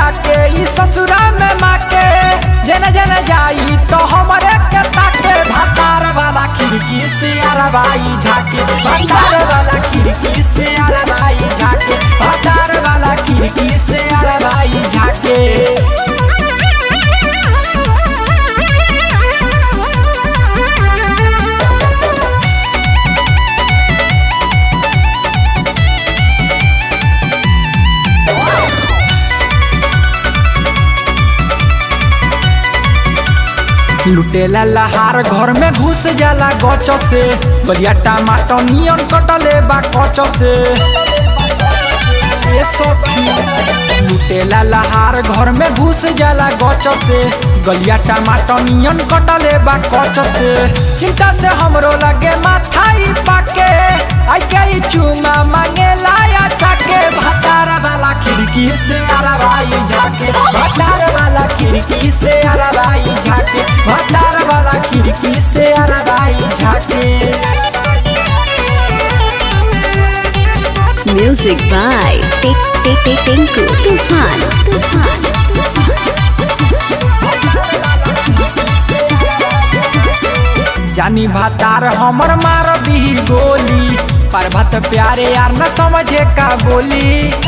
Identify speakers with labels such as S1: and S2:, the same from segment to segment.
S1: आके ई ससुरा में माके जन जन जाई तो हमरे के ताके भतार वाला खिड़की से अरबाई झाके भतार वाला खिड़की से अरबाई झाके भतार वाला खिड़की से अरबाई झाके लुटेला लहार घर में घुस जाला गच से बलिया टमाटर नियन कटले बा कच से ए सखी लुटेला लहार घर में घुस जाला गच से गलिया टमाटर नियन कटले बा कच से चिंता से हमरो लगे माथाई पाके आई के ई चुमा मांगे लाया चाके भतार वाला खिड़की से अरबाई झाके भतार वाला खिड़की से अरबाई झाके भतार वाला खिड़की से अरबाई झाके
S2: Music by Tik Tik Tik Tinku Tufan Tufan
S1: जानी भातार हमर मार दी गोली पर्वत प्यारे यार न समझे का बोली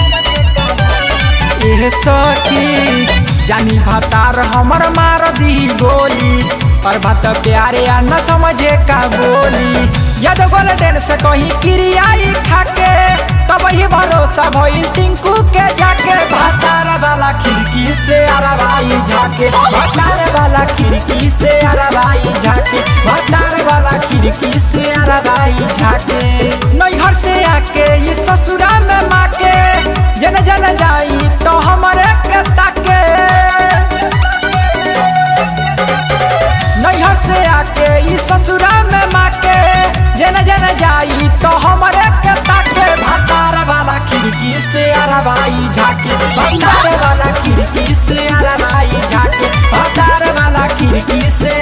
S1: एह सखी जानी भातार हमर मार दी गोली पर्वत प्यारे यार न समझे का बोली यद गोल्डन से कहीं किरियाई खाके तब ही भरोसा भइल टिंकू के जाके भातार वाला खिड़की से अरबाई झाके भातार वाला खिड़की से अरबाई झाके भातार वाला खिड़की से अरबाई झाके नैहर से आके ये ससुरा में माके जन जन जाई तो हमरे के ताके नैहर से आके ई ससुरा में माके जन जन जाई तो हमरे के ताके भतार वाला खिड़की से अरबाई झाके भतार वाला खिड़की से अरबाई झाके भतार वाला खिड़की से